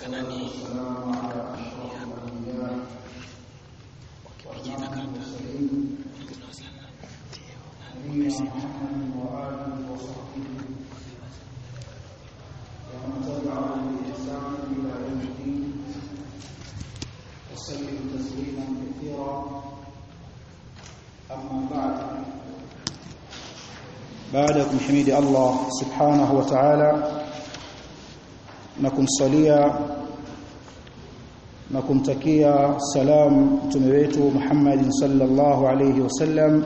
nani وسلم تسليما كثيرا أما بعد baada ya kumhimidi Allah subhanahu wa ta'ala na kumsalia na kumtakia salam mtume wetu Muhammad sallallahu alayhi wasallam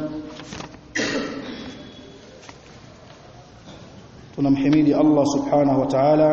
tunamhimidi Allah subhanahu wa ta'ala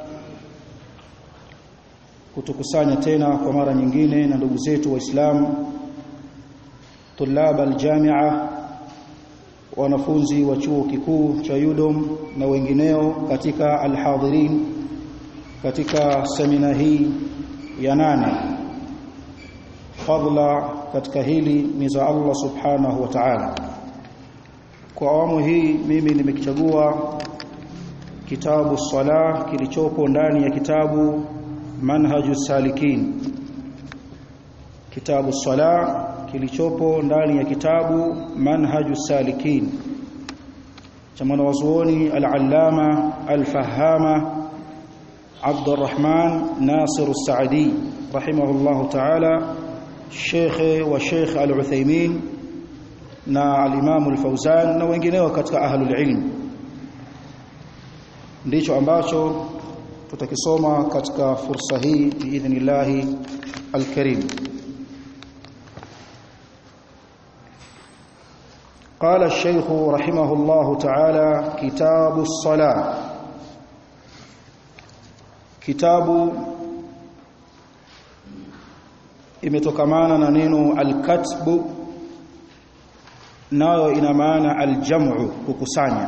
kutukusanya tena kwa mara nyingine na ndugu zetu waislamu tulab aljamia wanafunzi wa chuo kikuu cha Yudom na wengineo katika alhadhirin katika semina hii ya nane fadla katika hili ni za Allah subhanahu wa ta'ala kwa awamu hii mimi nimekichagua kitabu sala kilichopo ndani ya kitabu manhaju salikin kitabu sala kilichopo ndani ya kitabu manhaju salikin cha mwanazuoni al-allama al-fahama Abdurrahman Nasir al-Saadi rahimahullah ta'ala Sheikh wa Sheikh al-Uthaymeen na al-Imam al-Fawzan na wengineo katika ahlul ilm ndicho ambacho tutakisoma katika fursa hii biidhnillah al-karim قال الشيخ رحمه الله تعالى كتاب الصلاة كتاب imetokamana na neno alkatbu nayo ina maana aljam'u kukusanya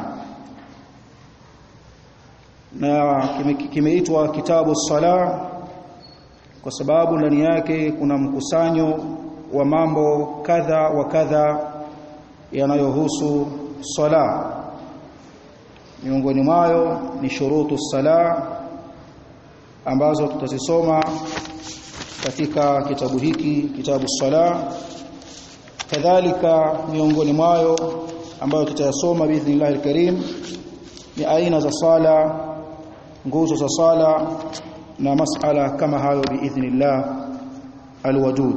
na kimeitwa kitabu sala kwa sababu ndani yake kuna mkusanyo wa mambo kadha wa kadha yanayohusu sala miongoni mwayo ni shurutu sala ambazo tutazisoma katika kitabu hiki kitabu sala kadhalika miongoni mwayo ambayo tutayasoma biidhnillah alkarim ni aina za sala nguzo za sala na masala kama hayo biidhnillah alwadud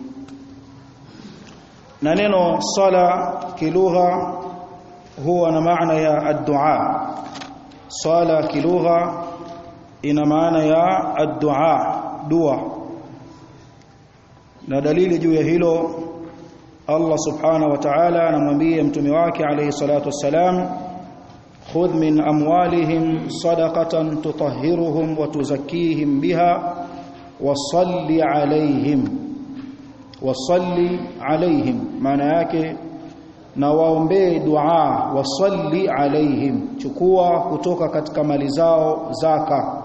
na neno sala kilugha huwa na maana ya ad-du'a sala kilugha ina maana ya ad-du'a dua na dalili juu ya hilo Allah subhanahu wa ta'ala anamwambia mtume wake alayhi salatu wassalam khudh min amwalihim sadaqatan tutahhiruhum wa tuzakkihim biha wa salli alayhim wasalli alaihim maana yake na waombee dua wasalli alaihim chukua kutoka katika mali zao zaka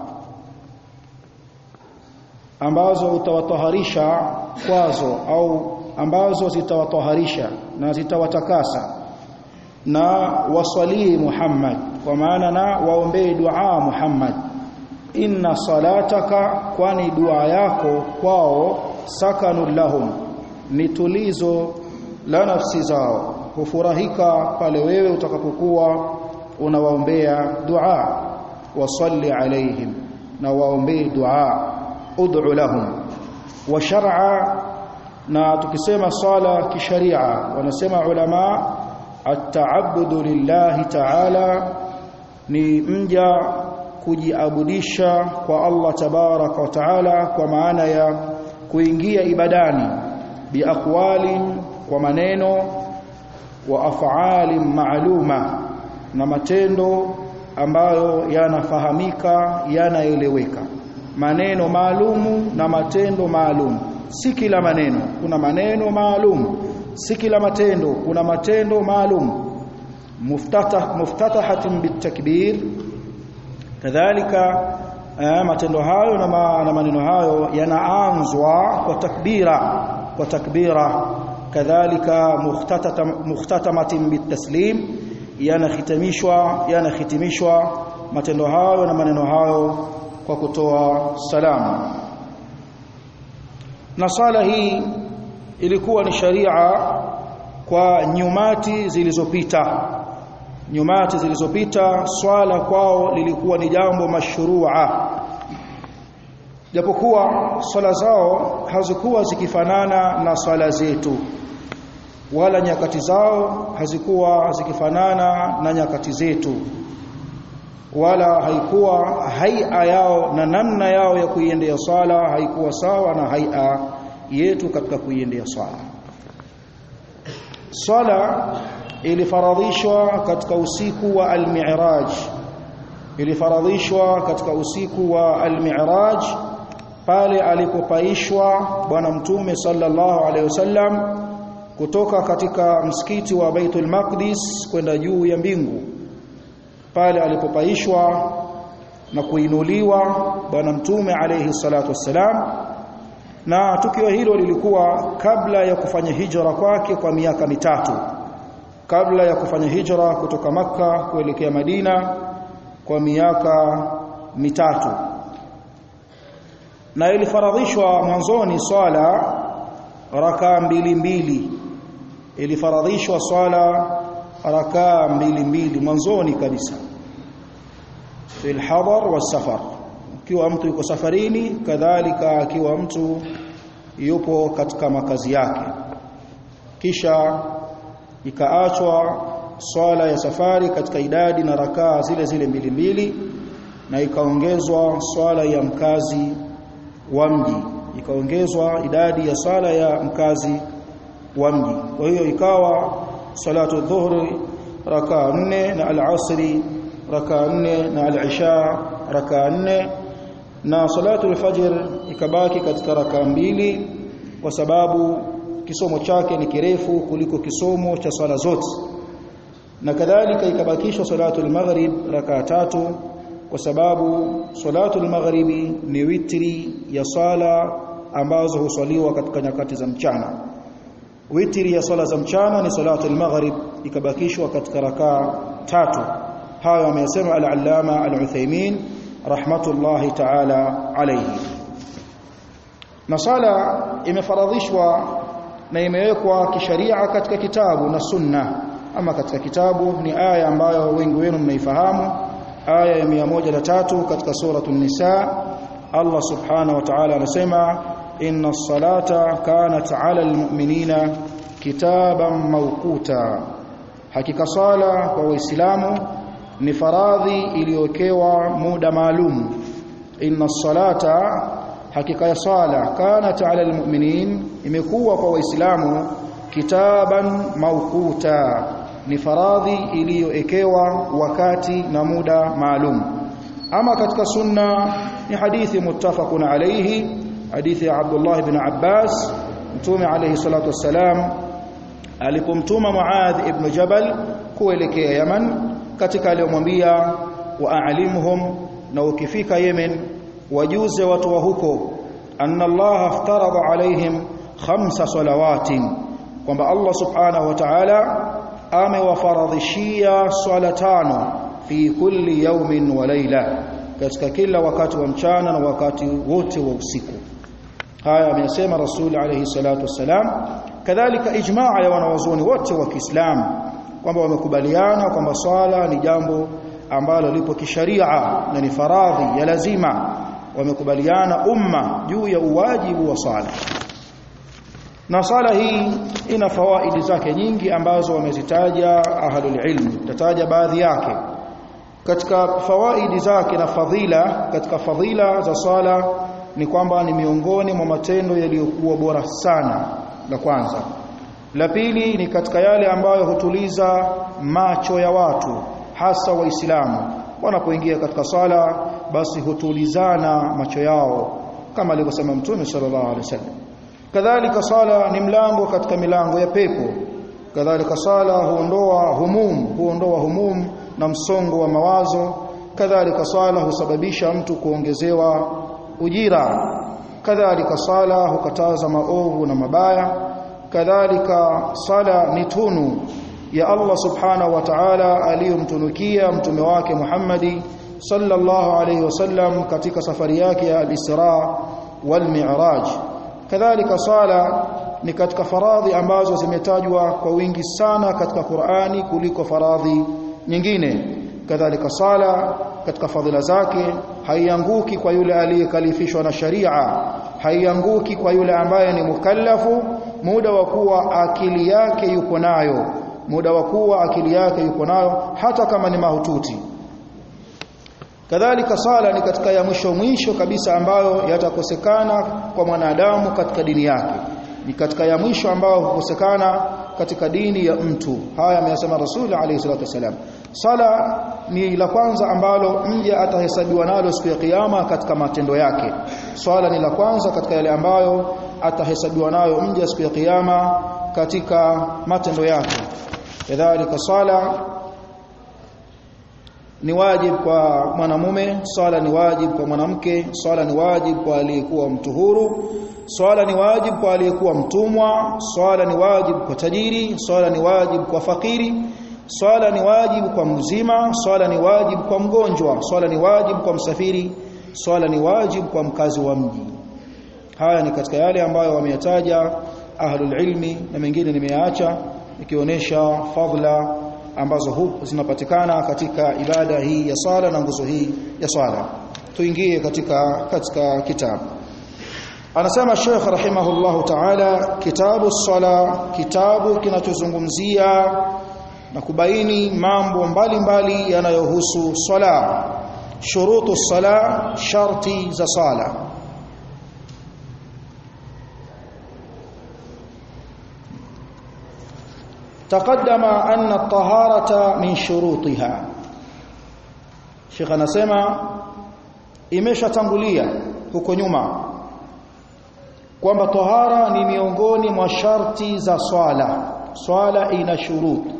ambazo utawataharisha kwazo au ambazo zitawataharisha na zitawatakasa na wasalii Muhammad kwa maana na waombee dua Muhammad inna salataka kwani dua yako kwao sakanul lahum ni tulizo la nafsi zao hufurahika pale wewe utakapokuwa unawaombea dua wasalli alaihim na waombee dua ud'u lahum wa shar'a na tukisema sala kisharia wanasema ulama at-ta'abbudu lillahi ta'ala ni mja kujiabudisha kwa Allah tabaraka wa taala kwa maana ya kuingia ibadani biaqwalin kwa maneno wa af'alin ma'luma na matendo ambayo yanafahamika yanaeleweka maneno maalumu na matendo maalum si kila maneno kuna maneno maalum si kila matendo kuna matendo maalum muftatah muftatahatin bitakbir kadhalika eh, matendo hayo na, ma, na maneno hayo yanaanzwa kwa takbira kwa takbira kadhalika mukhtatamatin bitaslim yanahitimishwa yanahitimishwa matendo hayo na maneno hayo kwa kutoa salamu na sala hii ilikuwa ni sharia kwa nyumati zilizopita nyumati zilizopita swala kwao lilikuwa ni jambo mashrua japokuwa swala zao hazikuwa zikifanana na swala zetu wala nyakati zao hazikuwa zikifanana na nyakati zetu wala haikuwa haia yao na namna yao ya kuiendea swala haikuwa sawa na haia yetu katika kuiendea swala swala ilifaradhishwa katika usiku wa al-mi'raj ilifaradhishwa katika usiku wa al-mi'raj pale alipopaishwa bwana mtume sallallahu alaihi wasallam kutoka katika msikiti wa Baitul Maqdis kwenda juu ya mbingu pale alipopaishwa na kuinuliwa bwana mtume alayhi salatu wassalam na tukio hilo lilikuwa kabla ya kufanya hijra kwake kwa miaka mitatu kabla ya kufanya hijra kutoka maka kuelekea Madina kwa miaka mitatu na ilifaradhishwa mwanzoni swala rakaa mbili mbili ilifaradhishwa swala rakaa mbili mbili mwanzoni kabisa fil hadar wasafar ikiwa mtu yuko safarini kadhalika akiwa mtu yupo katika makazi yake kisha ikaachwa swala ya safari katika idadi na rakaa zile zile mbili mbili na ikaongezwa swala ya mkazi wa mji ikaongezwa idadi ya sala ya mkazi wa mji kwa hiyo ikawa salatu dhuhri rakaa nne na al-asri rakaa nne na al-isha rakaa nne na salatu al-fajr ikabaki katika rakaa mbili kwa sababu kisomo chake ni kirefu kuliko kisomo cha swala zote na kadhalika ikabakishwa salatu al-maghrib rakaa tatu kwa sababu salatu al-maghribi ni witri ya sala ambazo huswaliwa katika nyakati za mchana witri ya sala za mchana ni salatu al-maghrib ikabakishwa katika rakaa tatu hayo amesema al-allama al-Uthaymeen rahmatullahi ta'ala alayhi na sala imefaradhishwa na imewekwa kisharia katika kitabu na sunna ama katika kitabu ni aya ambayo wengi wenu mnaifahamu aya ya 103 katika suratul nisa Allah subhanahu wa ta'ala anasema inna as-salata kanat 'ala al-mu'minina kitaban mawquta hakika sala kwa waislamu ni faradhi iliyokewa muda maalum inna as-salata hakika ya sala kanat 'ala al-mu'minin imekuwa kwa waislamu kitaban mawquta ni faradhi iliyoekewa wakati na muda maalum ama katika sunna ni hadithi muttafaqun alayhi hadithi ya Abdullah ibn Abbas mtume alayhi salatu wassalam alipomtuma Muadh ibn Jabal kuelekea Yaman katika aliyomwambia waalimhum na ukifika Yemen wajuze watu wa huko anna Allah aftarada alaihim khamsa salawatin kwamba Allah subhanahu wa ta'ala amewafaradhishia swala tano fi kulli yawmin wa layla katika kila wakati wa mchana na wakati wote wa usiku haya amesema rasul alayhi salatu wassalam kadhalika ijmaa ya wanawazuoni wote wa Kiislamu kwamba wamekubaliana kwamba swala ni jambo ambalo lipo kisharia na ni faradhi ya lazima wamekubaliana umma juu ya uwajibu wa swala na sala hii ina fawaidi zake nyingi ambazo wamezitaja ahlul ilm tataja baadhi yake katika fawaidi zake na fadhila katika fadhila za sala ni kwamba ni miongoni mwa matendo yaliyokuwa bora sana la kwanza la pili ni katika yale ambayo hutuliza macho ya watu hasa waislamu wanapoingia katika sala basi hutulizana macho yao kama alivyosema mtume sallallahu alaihi wasallam kadhalika sala ni mlango katika milango ya pepo kadhalika sala huondoa humum huondoa humum na msongo wa mawazo kadhalika sala husababisha mtu kuongezewa ujira kadhalika sala hukataza maovu na mabaya kadhalika sala ni tunu ya Allah subhanahu wa ta'ala aliyomtunukia mtume wake Muhammadi sallallahu alayhi wasallam katika safari yake ya al-Isra wal Mi'raj kadhalika sala ni katika faradhi ambazo zimetajwa kwa wingi sana katika Qur'ani kuliko faradhi nyingine kadhalika sala katika fadhila zake haianguki kwa yule aliyekalifishwa na sharia haianguki kwa yule ambaye ni mukallafu muda wa kuwa akili yake yuko nayo muda wa kuwa akili yake yuko nayo hata kama ni mahututi kadhalika sala ni katika ya mwisho mwisho kabisa ambayo yatakosekana kwa mwanadamu katika dini yake ni katika ya mwisho ambayo hukosekana katika dini ya mtu haya ameyasema rasuli alayhi salatu wasalam sala ni la kwanza ambalo mja atahesabiwa nalo siku ya kiyama katika matendo yake swala ni la kwanza katika yale ambayo atahesabiwa nayo mja siku ya kiyama katika matendo yake kadhalika sala ni wajib kwa mwanamume swala ni wajib kwa mwanamke swala ni wajib kwa aliyekuwa mtu huru swala ni wajib kwa aliyekuwa mtumwa swala ni wajib kwa tajiri swala ni wajib kwa fakiri swala ni wajib kwa mzima swala ni wajib kwa mgonjwa swala ni wajib kwa msafiri swala ni wajib kwa mkazi wa mji haya ni katika yale ambayo wameyataja ahlul ilmi na mengine nimeyaacha ikionyesha fadhila ambazo huku zinapatikana katika ibada hii ya sala na nguzo hii ya sala tuingie katika katika kitabu anasema Sheikh rahimahullahu ta'ala kitabu sala kitabu kinachozungumzia na kubaini mambo mbalimbali yanayohusu sala shurutu sala sharti za sala تقدم أن الطهارة من شروطها Sheikh anasema imeshatangulia huko nyuma kwamba tahara ni miongoni mwa sharti za swala swala ina shuruti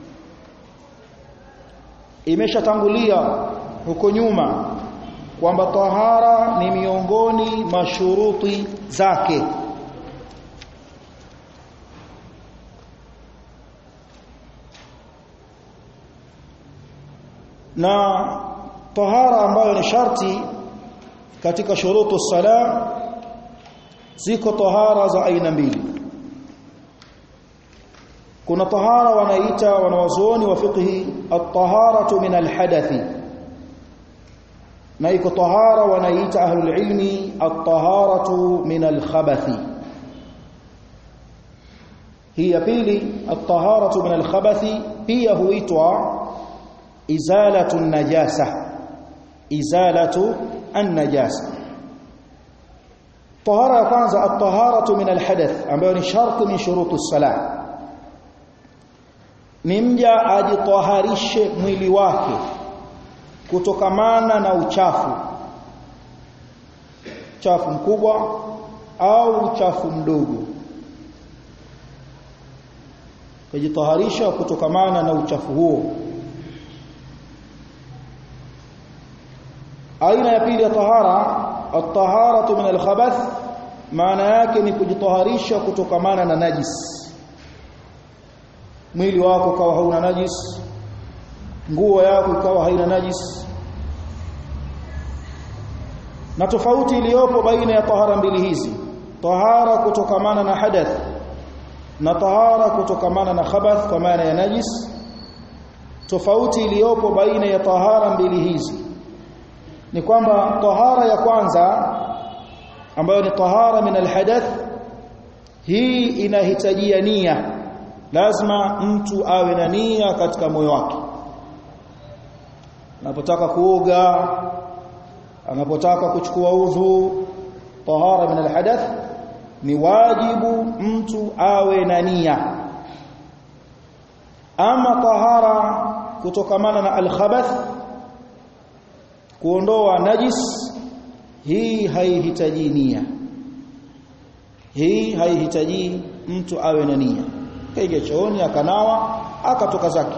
imeshatangulia huko nyuma kwamba tahara ni miongoni mwa shuruti zake na tahara ambayo ni sharti katika shurutu sala ziko tahara za aina mbili kuna tahara wanaita wanawazuoni wa fiqhi at-taharatu min al-hadathi na iko tahara wanaita ahlul ilmi at-taharatu min al-khabathi hii ya pili at-taharatu min al-khabathi pia huitwa izalatu an-najasa izalatu an-najasa tahara ya kwanza at-taharatu min al-hadath ambayo ni sharti min shuruti as-salah ni mja ajitaharishe mwili wake kutokamana na uchafu uchafu mkubwa au uchafu mdogo kujitaharisha kutokamana na uchafu huo aina ya pili ya tahara at-taharatu min al-khabath maana yake ni kujitaharisha kutokamana na najis mwili wako kawa hauna najis nguo yako ikawa haina najis na tofauti iliyopo baina ya tahara mbili hizi tahara kutokamana na hadath na tahara kutokamana na khabath kwa maana ya najis tofauti iliyopo baina ya tahara mbili hizi ni kwamba tahara ya kwanza ambayo ni tahara min alhadath hii inahitajia nia lazima mtu awe na nia katika moyo wake anapotaka kuoga anapotaka kuchukua udhu tahara min alhadath ni wajibu mtu awe na nia ama tahara kutokamana na alkhabath kuondoa najis hii haihitaji nia hii haihitaji mtu awe na nia kaingia chooni akanawa akatoka zake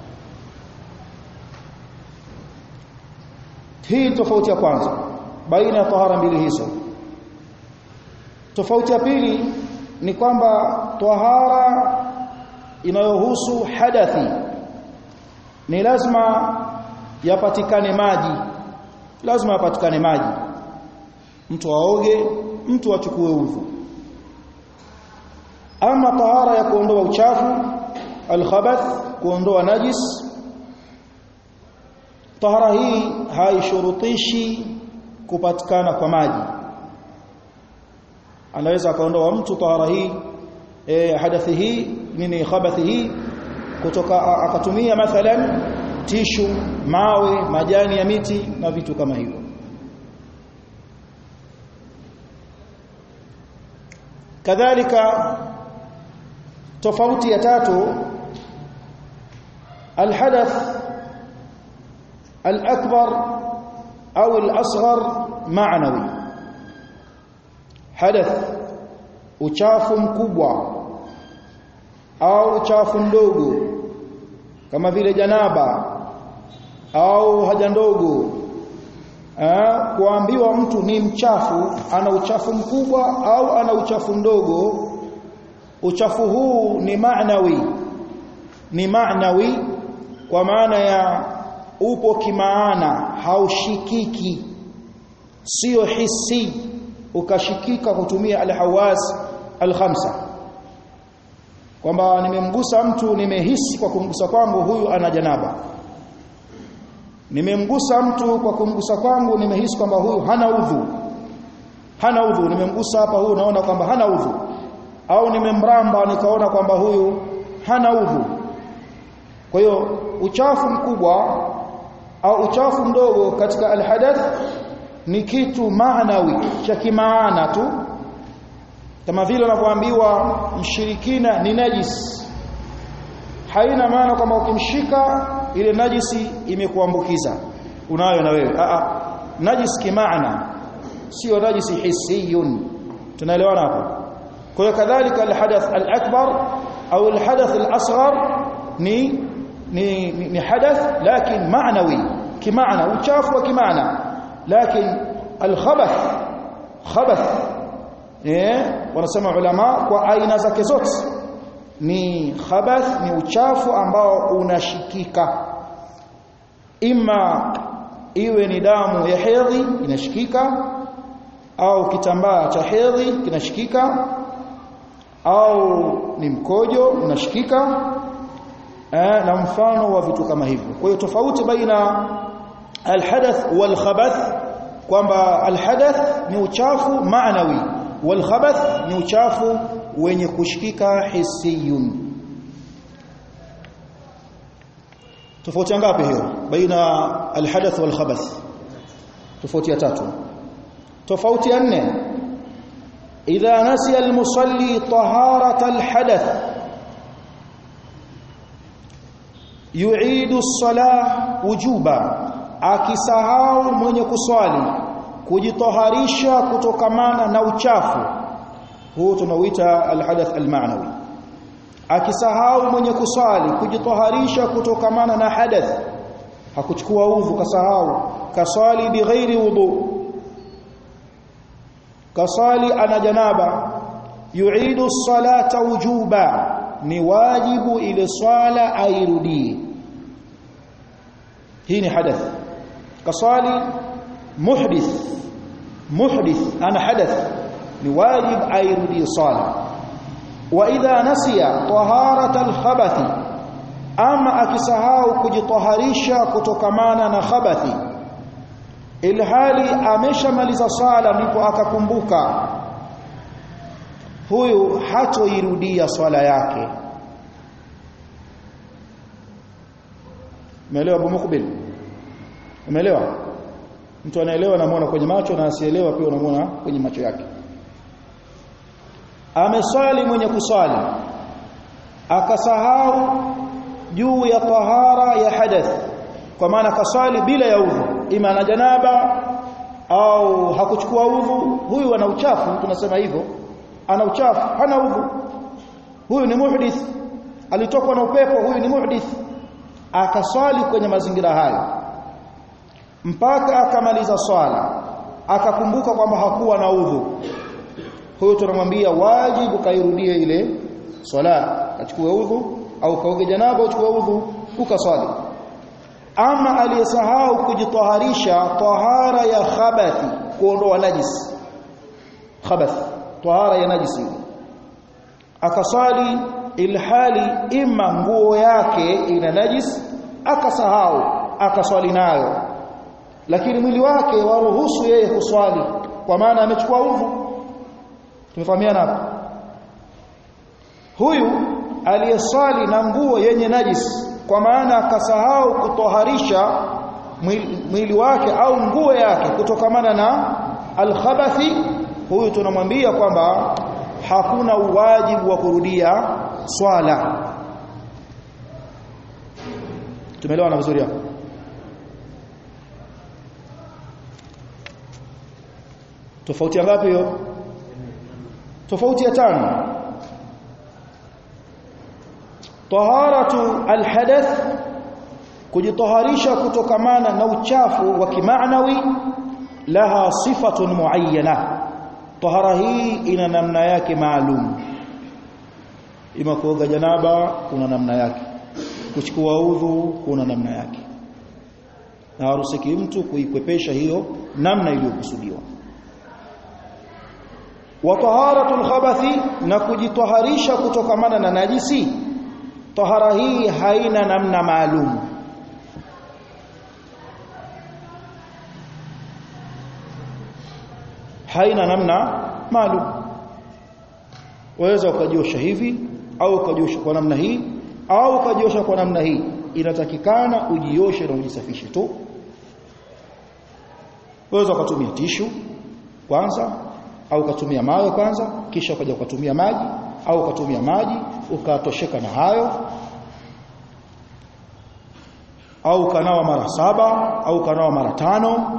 hii tofauti ya kwanza baina ya tahara mbili hizo tofauti ya pili ni kwamba tahara inayohusu hadathi ni lazima yapatikane maji lazima apatikane maji mtu aoge mtu achukue udhu ama tahara ya kuondoa uchafu alkhabath kuondoa najis tahara hii haishurutishi kupatikana kwa maji anaweza akaondoa mtu tahara hii e, hadathi hii nini khabathi hii kutoka akatumia mathalan tishu mawe majani ya miti na vitu kama hivyo kadhalika tofauti ya tatu alhadath alakbar au alasghar ma'nawi hadath uchafu mkubwa au uchafu mdogo kama vile janaba au haja ndogo kuambiwa mtu ni mchafu ana uchafu mkubwa au ana uchafu mdogo uchafu huu ni maanawi ni maanawi kwa maana ya upo kimaana haushikiki sio hisi ukashikika kutumia alhawas alkhamsa kwamba nimemgusa mtu nimehisi kwa kumgusa kwangu huyu ana janaba nimemgusa mtu kwa kumgusa kwangu nimehisi kwamba huyu hana udhu hana udhu nimemgusa hapa huyu naona kwamba hana udhu au nimemramba nikaona kwamba huyu hana udhu kwa hiyo uchafu mkubwa au uchafu mdogo katika alhadath ni kitu maanawi cha kimaana tu kama vile unavyoambiwa mshirikina ni najis haina maana kwamba ukimshika ile najisi imekuambukiza unayo na wewe a a najis kimaana sio najisi hissiyun tunaelewana hapo kwa hiyo kadhalika alhadath alakbar au alhadath alasghar ni ni ni hadath lakin maanawi kimaana uchafu wa kimaana lakin alkhabath khabath eh wanasema ulama kwa aina zake zote ni khabath ni uchafu ambao unashikika ima iwe ni damu ya hedhi inashikika au kitambaa cha hedhi kinashikika au ni mkojo unashikika eh, na mfano wa vitu kama hivyo kwa hiyo tofauti baina alhadath walkhabath kwamba alhadath ni uchafu maanawi walkhabath ni uchafu wenye kushikika hissiyun tofauti ngapi hiyo baina alhadath walkhabath tofauti ya tatu tofauti ya nne idha nasiya almusalli taharata alhadath yu'idu as-salah wujuba akisahau mwenye kuswali kujitoharisha kutokamana na uchafu huu tunauita alhadath almaanawi akisahau mwenye kuswali kujitoharisha kutokamana na hadath hakuchukua udhu kasahau kaswali bighairi wudu kasali ana janaba yu'idu as-salata wujuba ni wajibu ile swala airudie hii ni hadath kasali muhdith muhdith ana hadath ni wajib airudie swala wa idha nasiya taharata al-khabathi ama akisahau kujitaharisha kutokamana na khabathi ilhali ameshamaliza sala ndipo akakumbuka huyu hatoirudia swala yake umeelewa Abu Mukbil umeelewa mtu anaelewa anamuona kwenye macho na asielewa pia unamuona kwenye macho yake ameswali mwenye kuswali akasahau juu ya tahara ya hadath kwa maana kaswali bila ya udhu ima na janaba au hakuchukua udhu huyu ana uchafu tunasema hivyo ana uchafu hana udhu huyu ni muhdith alitokwa na upepo huyu ni muhdith akaswali kwenye mazingira hayo mpaka akamaliza swala akakumbuka kwamba hakuwa na udhu huyo tunamwambia wajibu kairudie ile swala achukue udhu au kaoge janaba uchukue udhu ukaswali ama aliyesahau kujitaharisha tahara ya khabathi kuondoa najis khabath tahara ya najisi akasali ilhali ima nguo yake ina najis akasahau akaswali nayo lakini mwili wake waruhusu yeye kuswali kwa maana amechukua udhu tumefahamiana hapo huyu aliyeswali na nguo yenye najis kwa maana akasahau kutoharisha mwili, mwili wake au nguo yake kutokamana na alkhabathi huyu tunamwambia kwamba hakuna uwajibu wa kurudia swala tumeelewana vizuri hapo tofauti ngapi hiyo tofauti ya tano taharatu alhadath kujitaharisha kutokamana na uchafu wa kimaanawi laha sifatun muayyana tahara hii ina namna yake maalum ima kuoga janaba kuna namna yake kuchukua udhu kuna namna yake na harusiki mtu kuikwepesha hiyo namna iliyokusudiwa wa taharatul khabathi na kujitaharisha kutokamana na najisi tahara hii haina namna maalum haina namna maalum waweza ukajiosha hivi au ukajiosha kwa namna hii au ukajiosha kwa namna hii inatakikana ujioshe na ujisafishe tu waweza ukatumia tishu kwanza au ukatumia mawe kwanza kisha ukaja ukatumia maji au ukatumia maji ukatosheka na hayo au kanawa mara saba au kanawa mara tano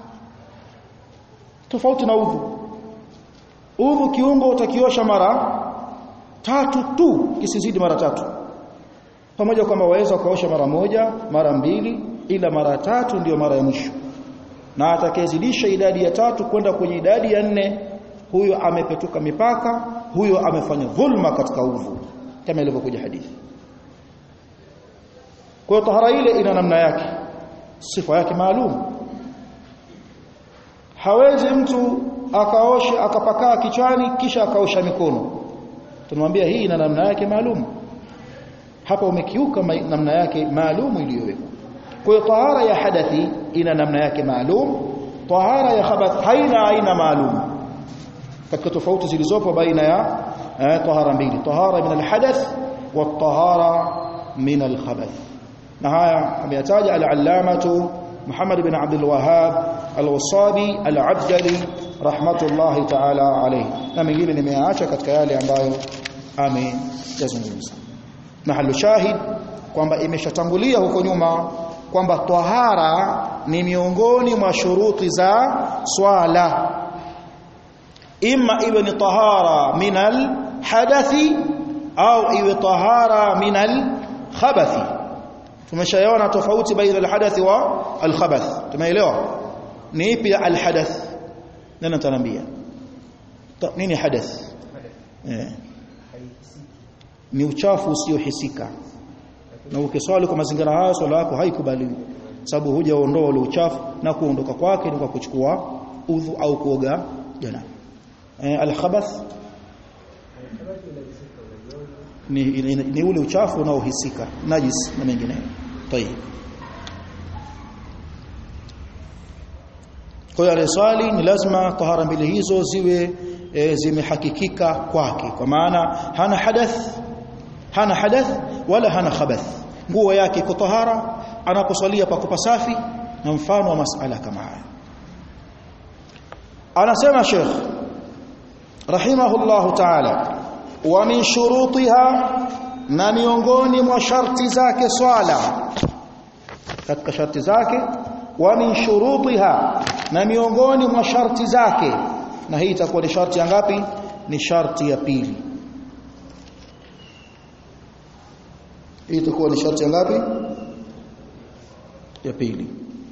tofauti na udhu udhu kiungo utakiosha mara tatu tu kisizidi mara tatu pamoja kwamba waweza ukaosha mara moja mara mbili ila mara tatu ndiyo mara ya mwisho na atakayezidisha idadi ya tatu kwenda kwenye idadi ya nne huyo amepetuka mipaka huyo amefanya dhulma katika udhu kama ilivyokuja hadithi kwa hiyo tahara ile ina namna yake sifa yake maalum hawezi mtu akaosha akapakaa kichwani kisha akaosha mikono tunamwambia hii ina namna yake maalum hapa umekiuka namna yake maalum iliyowekwa kwa hiyo tahara ya hadathi ina namna yake maalum tahara ya khabath haina aina maalum katika tofauti zilizopo baina ya eh, tahara mbili tahara min alhadath wa tahara min alkhabath na haya ameyataja al-allamatu Muhammad bin Abdul Wahhab al-Wasabi al-Abdali rahmatullahi ta'ala alayhi na mengine nimeacha katika yale ambayo ameyazungumza mahalu shahid kwamba imeshatangulia huko nyuma kwamba tahara ni miongoni mwa shuruti za swala imma iwe ni tahara minal hadathi au iwe tahara minal khabathi tumeshaona tofauti baina alhadathi wa alkhabath tumeelewa ni ipi alhadath nani atanambia nini hadath eh ni uchafu usiohisika na ukiswali kwa mazingira hayo swala yako haikubaliwi sababu hujaondoa ule uchafu na kuondoka kwake ni kwa kuchukua udhu au kuoga jana eh, alkhabath ni, ni, ni ule uchafu unaohisika najis na mengineyo tayeb kwa hiyo aliyeswali ni lazima tahara mbili hizo ziwe e, zimehakikika kwake kwa maana hana hadath hana hadath wala hana khabath nguo yake iko tahara anaposwalia pako pasafi na mfano wa masala kama haya anasema Sheikh rahimahullahu ta'ala wa min shurutiha na miongoni mwa sharti zake swala katika sharti zake wa min shurutiha na miongoni mwa sharti zake na hii itakuwa ni sharti ya ngapi ni sharti ya pili hii itakuwa ni sharti ya ngapi ya pili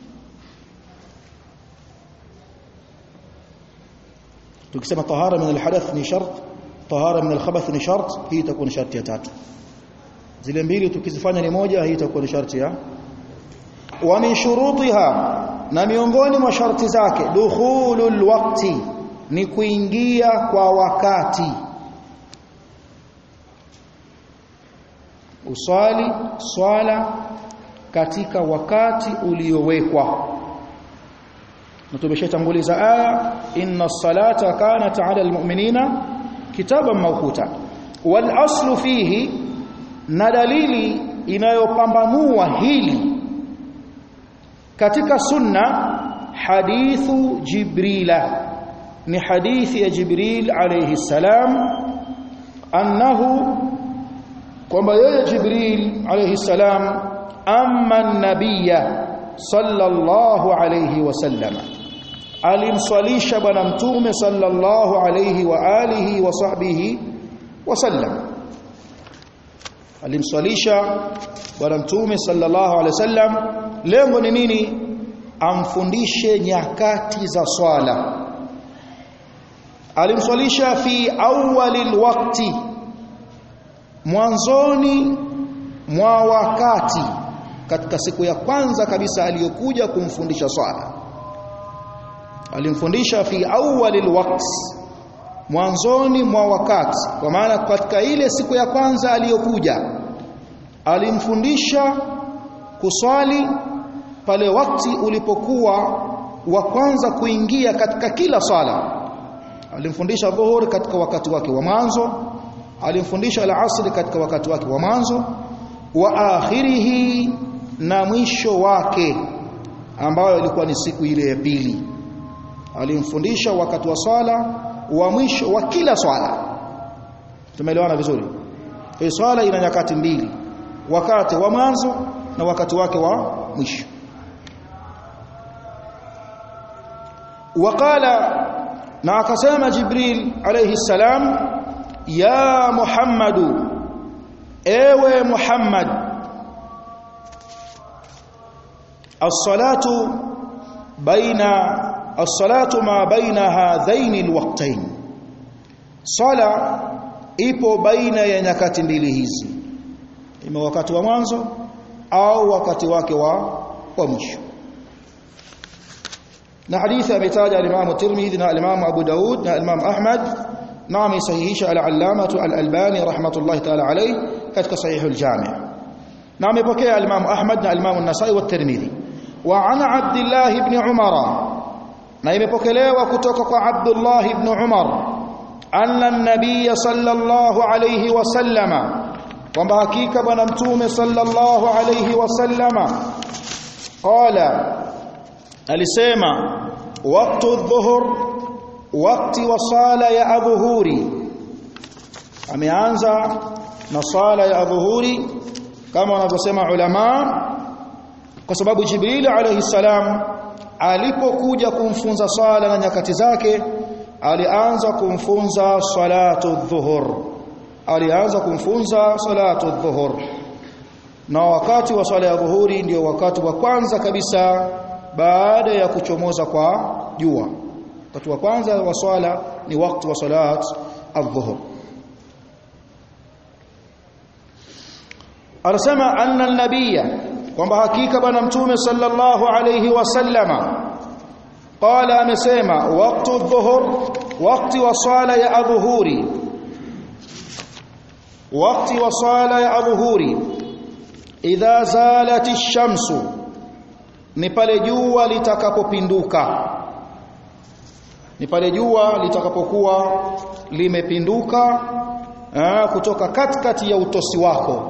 tukisema tahara min alhadath ni shart tahara min alkhabath ni shart hii itakuwa ni sharti ya tatu zile mbili tukizifanya ni moja hii itakuwa ni sharti ya wa min shurutiha na miongoni mwa sharti zake dukhulul waqti ni kuingia kwa wakati uswali swala katika wakati uliowekwa na tumeshatanguliza aya inna salata kanat ala almu'minina kitaban mawquta wal aslu fihi na dalili inayopambanua hili katika sunna hadithu jibrila ni hadithi ya jibril alayhi salam annahu kwamba yeye jibril alayhi salam amma nabiyya sallallahu alayhi wasallam alimswalisha bwana mtume sallallahu alayhi wa alihi wa sahbihi wasallam alimswalisha bwana mtume sallallahu alayhi wasallam lengo ni nini amfundishe nyakati za swala alimswalisha fi awwalil waqti mwanzoni mwa wakati katika siku ya kwanza kabisa aliyokuja kumfundisha swala alimfundisha fi awwalil waqti mwanzoni mwa wakati kwa maana katika ile siku ya kwanza aliyokuja alimfundisha kuswali pale wakati ulipokuwa wa kwanza kuingia katika kila sala alimfundisha dhuhuri katika wakati wake wa mwanzo alimfundisha al-asri katika wakati wake wa mwanzo wa akhirihi na mwisho wake ambayo ilikuwa ni siku ile ya pili alimfundisha wakati wa swala wa mwisho wa kila swala tumeelewana vizuri kwa swala ina nyakati mbili wakati wa mwanzo na wakati wake wa mwisho waqala na akasema jibril alayhi salam ya muhammadu ewe muhammad as-salatu baina as-salatu ma baina hadhaini al-waqtayn sala ipo baina ya nyakati mbili hizi ima wakati wa mwanzo au wakati wake wa wa mwisho na hadithi ametaja al-Imam Tirmidhi na al-Imam Abu Daud na al-Imam Ahmad na amesahihisha al-Allama al-Albani rahmatullahi ta'ala alayh katika sahih al-Jami' na amepokea al-Imam Ahmad na al-Imam an-Nasa'i wa Tirmidhi wa ana Abdullah ibn Umar na imepokelewa kutoka kwa Abdullah ibn Umar anna an-nabiy sallallahu alayhi wa sallama kwamba hakika bwana mtume sallallahu alayhi wa sallama qala alisema waqtu dhuhur wakati wa sala ya adhuhuri ameanza na sala ya adhuhuri kama wanavyosema ulama kwa sababu jibril alayhi salam alipokuja kumfunza sala na nyakati zake alianza kumfunza salatu dhuhur alianza kumfunza salatu dhuhur na wakati wa sala ya dhuhuri ndio wakati wa kwanza kabisa baada ya kuchomoza kwa jua wakati wa kwanza wa swala ni wakati wa salat adh-dhuhr anasema anna an-nabiyya kwamba hakika bwana mtume sallallahu alayhi wasallama qala amesema wakati adh-dhuhr wakati wa swala ya adhuhuri wakati wa swala ya adhuhuri idha zalat ash-shamsu ni pale jua litakapopinduka ni pale jua litakapokuwa limepinduka aa, kutoka katikati ya utosi wako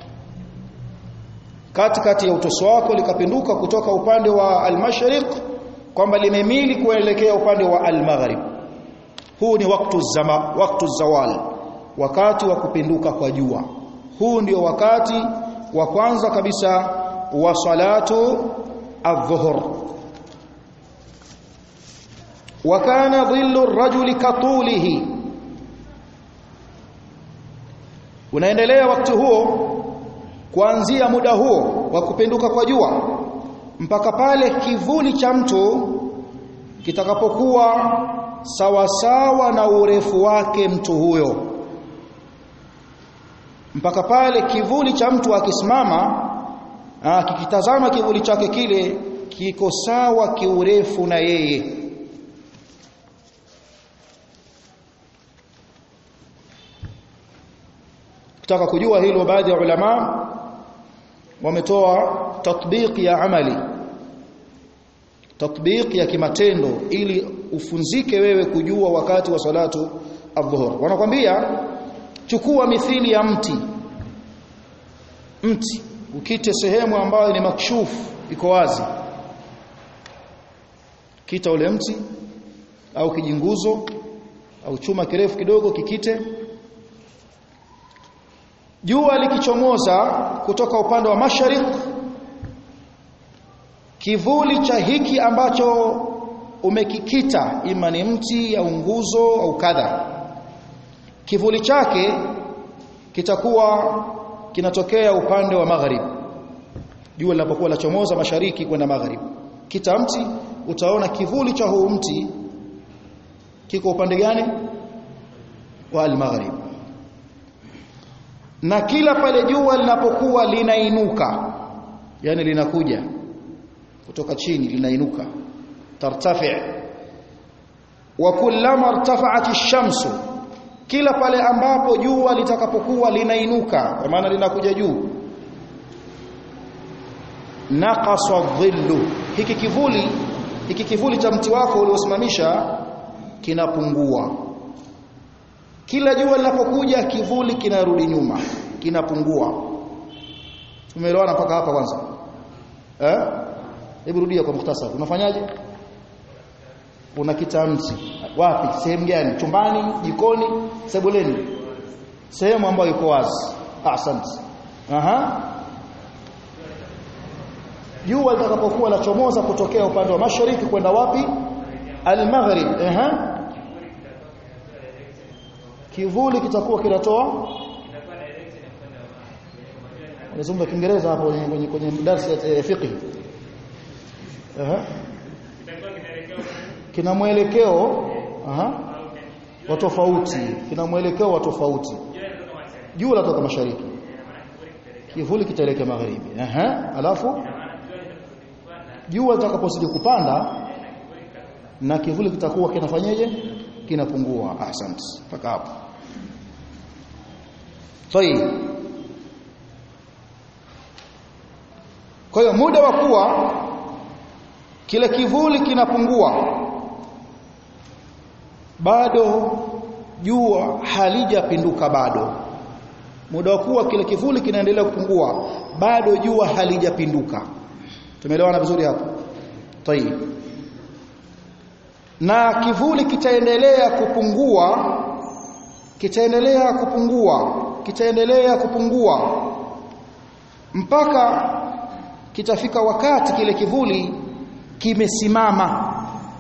katikati ya utosi wako likapinduka kutoka upande wa al-mashriq kwamba limemili kuelekea upande wa al-maghrib huu ni wakati zama wakati zawal wakati wa kupinduka kwa jua huu ndio wakati wa kwanza kabisa wa salatu adh-dhuhr wa kana dhillu ar-rajuli katulihi unaendelea wakati huo kuanzia muda huo wa kupinduka kwa jua mpaka pale kivuli cha mtu kitakapokuwa sawasawa na urefu wake mtu huyo mpaka pale kivuli cha mtu akisimama ah kikitazama kivuli chake kile kiko sawa kiurefu na yeye Kutaka kujua hilo baadhi ya ulama wametoa tatbiq ya amali tatbiq ya kimatendo ili ufunzike wewe kujua wakati wa salatu adhuhur wanakwambia chukua mithili ya mti mti ukite sehemu ambayo ni makshuf iko wazi kita ule mti au kijinguzo au chuma kirefu kidogo kikite jua likichomoza kutoka upande wa mashariki kivuli cha hiki ambacho umekikita ima ni mti au nguzo au kadha kivuli chake kitakuwa kinatokea upande wa magharibi jua linapokuwa lachomoza mashariki kwenda magharibi kita mti utaona kivuli cha huu mti kiko upande gani wa al-maghrib na kila pale jua linapokuwa linainuka yani linakuja kutoka chini linainuka tartafi wa kullama irtafa'at ash-shamsu kila pale ambapo jua litakapokuwa linainuka kwa maana linakuja juu naqasa dhillu hiki kivuli hiki kivuli cha mti wako uliosimamisha kinapungua kila jua linapokuja kivuli kinarudi nyuma kinapungua tumeelewana mpaka hapa kwanza eh hebu rudia kwa mukhtasar unafanyaje una kitamti wapi sehemu gani chumbani jikoni sebuleni sehemu ambayo iko wazi asante aha jua litakapokuwa lachomoza kutokea upande wa mashariki kwenda wapi al-maghrib aha kivuli kitakuwa kinatoa unazungumza kiingereza hapo kwenye kwenye darasa ya fiqh aha kina mwelekeo aha wa tofauti kina mwelekeo wa tofauti jua latoka mashariki kivuli kitaelekea magharibi aha alafu jua litakapozidi kupanda na kivuli kitakuwa kinafanyaje kinapungua asante mpaka hapo tayib kwa hiyo muda wa kuwa kile kivuli kinapungua bado jua halijapinduka bado muda wa kuwa kile kivuli kinaendelea kupungua bado jua halijapinduka tumeelewana vizuri hapo tayib na kivuli kitaendelea kupungua kitaendelea kupungua kitaendelea kupungua mpaka kitafika wakati kile kivuli kimesimama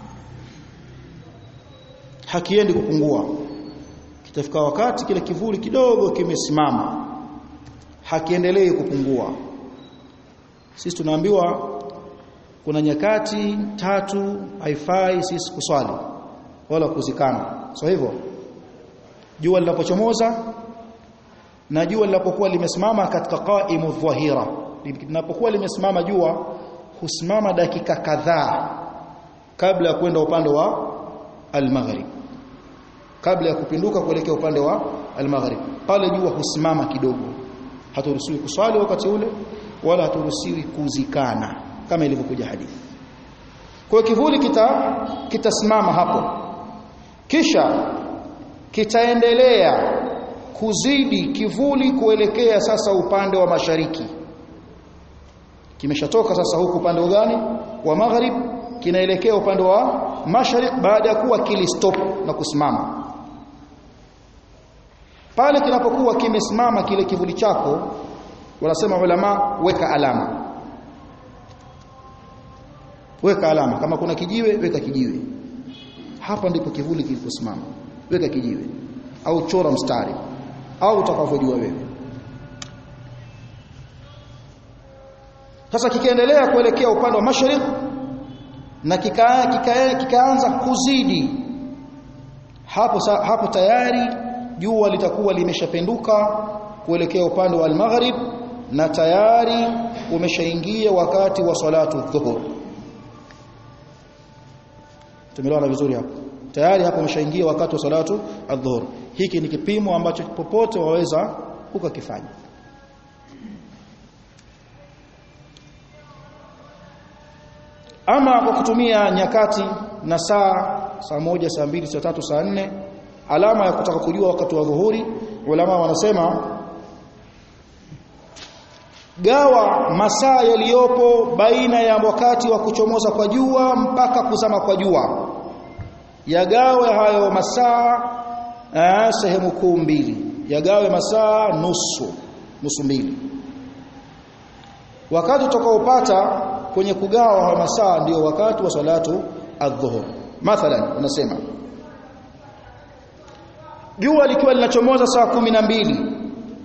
hakiendi kupungua kitafika wakati kile kivuli kidogo kimesimama hakiendelei kupungua sisi tunaambiwa kuna nyakati tatu haifai sisi kuswali wala kuzikana so hivyo jua linapochomoza na jua linapokuwa limesimama katika qaimu dhahira linapokuwa limesimama jua husimama dakika kadhaa kabla ya kwenda upande wa al-maghrib kabla ya kupinduka kuelekea upande wa al-maghrib pale jua husimama kidogo haturuhusiwi kuswali wakati ule wala haturuhusiwi kuzikana kama ilivyokuja hadithi kwa kivuli kita kitasimama hapo kisha kitaendelea kuzidi kivuli kuelekea sasa upande wa mashariki kimeshatoka sasa huku upande gani wa magharib kinaelekea upande wa mashariki baada ya kuwa kilistop na kusimama pale kinapokuwa kimesimama kile kivuli chako wanasema ulama weka alama weka alama kama kuna kijiwe weka kijiwe hapa ndipo kivuli kiliposimama weka kijiwe au chora mstari au utakavyojua wewe sasa kikiendelea kuelekea upande wa mashariki na kikaanza kika, kika kuzidi hapo hapo tayari jua litakuwa limeshapenduka kuelekea upande wa al-maghrib na tayari umeshaingia wakati wa salatu dhuhur tumeelewana vizuri hapo tayari hapo umeshaingia wakati wa salatu adhuhur hiki ni kipimo ambacho popote waweza ukakifanya ama kwa kutumia nyakati na saa saa moja saa mbili saa tatu saa nne alama ya kutaka kujua wakati wa dhuhuri ulama wanasema gawa masaa yaliyopo baina ya wakati wa kuchomoza kwa jua mpaka kuzama kwa jua yagawe hayo masaa sehemu kuu mbili yagawe masaa nusu nusu mbili wakati utakaopata kwenye kugawa hayo masaa ndio wakati wa salatu adhuhur mathalan unasema jua likiwa linachomoza saa kumi na mbili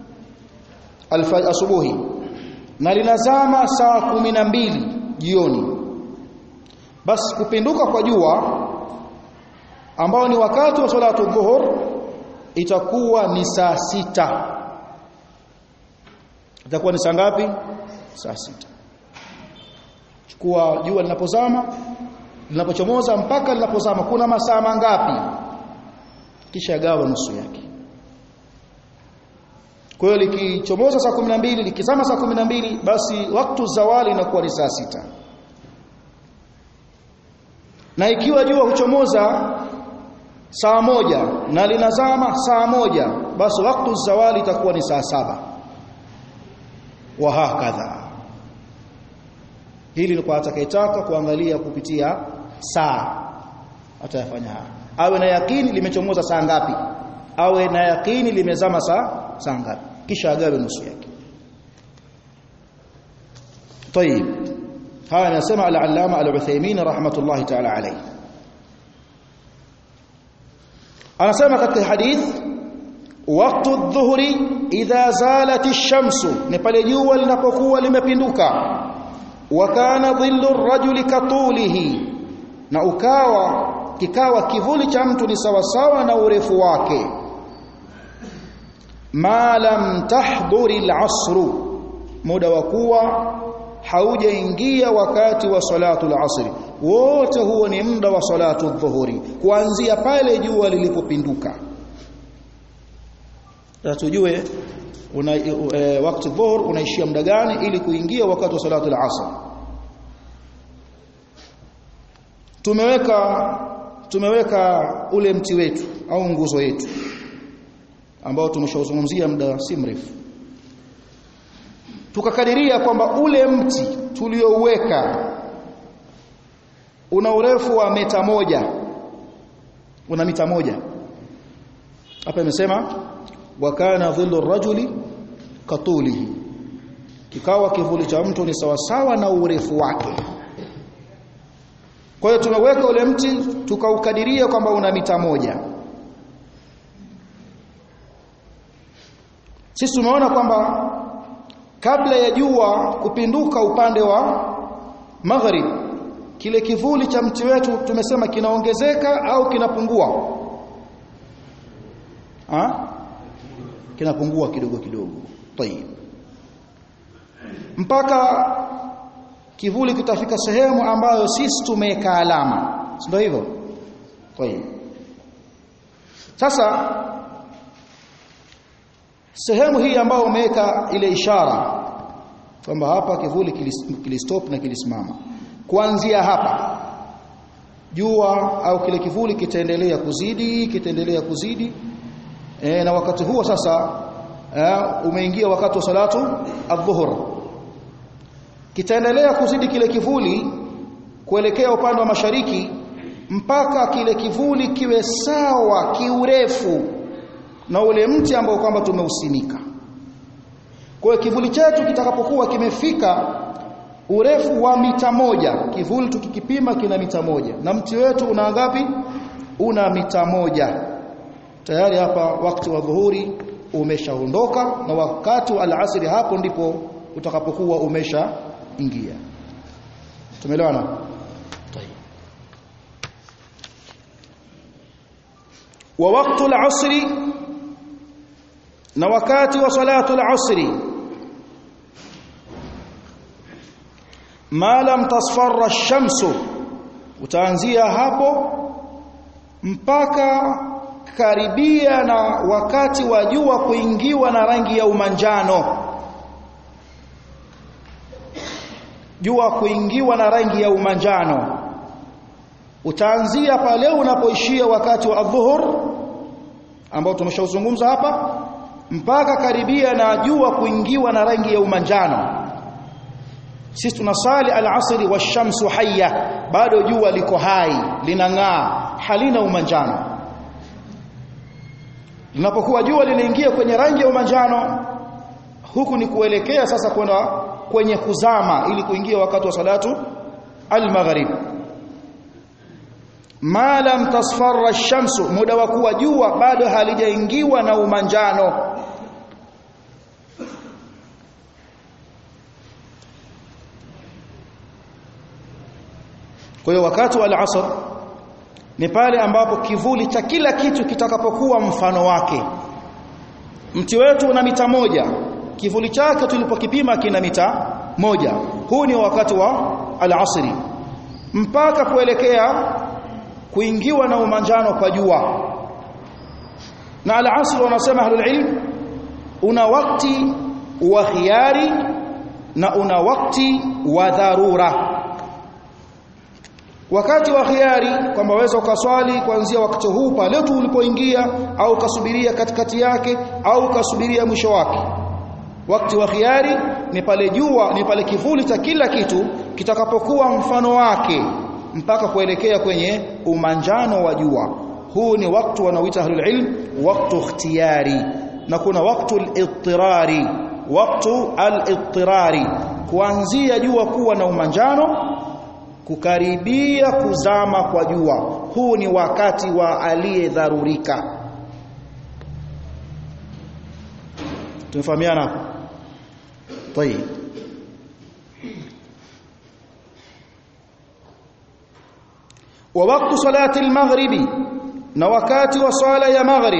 asubuhi na linazama saa kumi na mbili jioni basi kupinduka kwa jua ambao ni wakati wa salatu dhuhur itakuwa ni saa sita itakuwa ni saa ngapi saa sita chukua jua linapozama linapochomoza mpaka linapozama kuna masaa mangapi kisha gawa nusu yake kwa hiyo likichomoza saa 12 likizama saa 12 basi wakati zawali inakuwa ni saa sita na ikiwa jua huchomoza saa moja na linazama saa moja basi wakati zawali itakuwa ni saa saba wa hakadha hili ni kwa atakayetaka kuangalia kupitia saa atayafanya haya awe na yakini limechomoza saa ngapi awe na yakini limezama saa saa ngapi kisha agawe nusu yake طيب haya anasema al-allama al-Uthaymeen rahmatullahi ta'ala alayhi anasema katika hadith waqtu adh-dhuhri idha zalat ash-shamsu ni pale jua linapokuwa limepinduka wa kana dhillu ar-rajuli katulihi na ukawa kikawa kivuli cha mtu ni sawasawa na urefu wake ma lam tahdhuri al-asru muda wa kuwa haujaingia wakati wa salatu al-asri wote huo ni muda wa salatu dhuhuri kuanzia pale jua lilipopinduka tujue una e, wakati dhuhur unaishia muda gani ili kuingia wakati wa salatu al-asr tumeweka tumeweka ule mti wetu au nguzo yetu ambao tumeshauzungumzia muda si mrefu tukakadiria kwamba ule mti tuliouweka una urefu wa mita moja una mita moja hapa imesema wa kana dhillu rajuli katulihi kikawa kivuli cha mtu ni sawasawa na urefu wake kwa hiyo tumeweka ule mti tukaukadiria kwamba una mita moja sisi tumeona kwamba kabla ya jua kupinduka upande wa maghrib kile kivuli cha mti wetu tumesema kinaongezeka au kinapungua ha? kinapungua kidogo kidogo tayib mpaka kivuli kitafika sehemu ambayo sisi tumeweka alama ndio hivyo tayib sasa sehemu hii ambayo umeweka ile ishara kwamba hapa kivuli kilistop na kilisimama kuanzia hapa jua au kile kivuli kitaendelea kuzidi kitaendelea kuzidi e, na wakati huo sasa e, umeingia wakati wa salatu adhuhur kitaendelea kuzidi kile kivuli kuelekea upande wa mashariki mpaka kile kivuli kiwe sawa kiurefu na ule mti ambao kwamba tumeusimika kwa hiyo kivuli chetu kitakapokuwa kimefika urefu wa mita moja kivuli tukikipima kina mita moja na mti wetu una ngapi una mita moja tayari hapa wakati wa dhuhuri umeshaondoka na wakati wa alasiri hapo ndipo utakapokuwa umesha ingia tumeelewana wa wakati al-asri na wakati wa salatu al-asri ma lam tasfarra ash-shamsu utaanzia hapo mpaka karibia na wakati wa jua kuingiwa na rangi ya umanjano jua kuingiwa na rangi ya umanjano utaanzia pale unapoishia wakati wa adhuhur ambao tumeshauzungumza hapa mpaka karibia na jua kuingiwa na rangi ya umanjano sisi tunasali al-asri wash-shamsu hayya bado jua liko hai linang'aa halina umanjano linapokuwa jua linaingia kwenye rangi ya umanjano huku ni kuelekea sasa kwenda kwenye kuzama ili kuingia wakati wa salatu al-maghrib ma lam tasfarra ash-shamsu muda wa kuwa jua bado halijaingiwa na umanjano kwa hiyo wakati wa al-asr ni pale ambapo kivuli cha kila kitu kitakapokuwa mfano wake mti wetu una mita moja kivuli chake tulipokipima kina mita moja huu ni wakati wa al-asri mpaka kuelekea kuingiwa na umanjano kwa jua na al-asr wanasema ahlul ilm una wakati wa khiari na una wakati wa dharura wakati wa khiari kwamba waweza ukaswali kuanzia wakati huu pale tu ulipoingia au ukasubiria katikati yake au ukasubiria mwisho wake wakati wa khiari ni pale jua ni pale kivuli cha kila kitu kitakapokuwa mfano wake mpaka kuelekea kwenye umanjano wa jua huu ni wakati wanaoita ahlul ilm wakati ikhtiyari na kuna wakati al-ittirari wakati al-ittirari kuanzia jua kuwa na umanjano kukaribia kuzama kwa jua huu ni wakati wa aliyedharurika tumefahamiana hapo طيب ووقت صلاه المغرب na wakati wa swala ya maghrib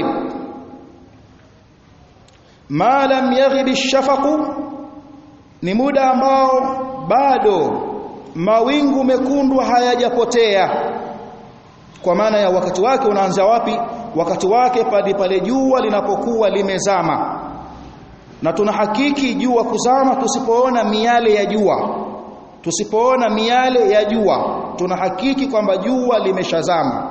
ma lam yaghib ash-shafaq ni muda ambao bado mawingu mekundu hayajapotea kwa maana ya wakati wake unaanza wapi wakati wake pale pale jua linapokuwa limezama na tunahakiki jua kuzama tusipoona miale ya jua tusipoona miale ya jua tunahakiki kwamba jua limeshazama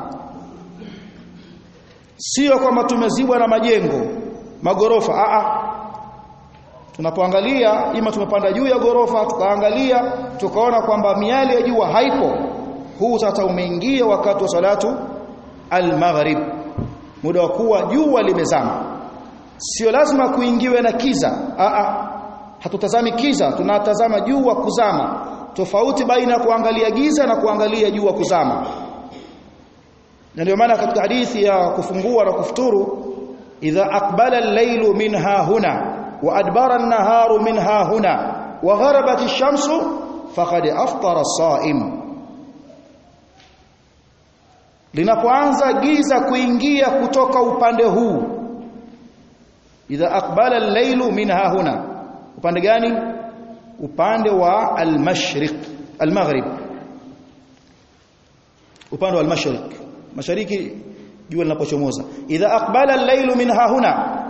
sio kwamba tumezibwa na majengo magorofa a a tunapoangalia ima tumepanda juu ya gorofa tukaangalia tukaona kwamba miale ya jua haipo huu sasa umeingia wakati wa salatu al-maghrib muda wa kuwa jua limezama sio lazima kuingiwe na kiza a a hatutazami kiza tunatazama jua kuzama tofauti baina ya kuangalia giza na kuangalia jua kuzama na ndio maana katika hadithi ya kufungua na kufuturu idha aqbala al-lailu minha huna wa adbara an-naharu minha huna wa gharabat ash-shamsu faqad aftara as-sa'im linapoanza giza kuingia kutoka upande huu idha aqbala al-lailu minha huna upande gani upande wa al-mashriq al-maghrib upande wa al-mashriq mashariki jua linapochomoza idha aqbala al-lailu minha huna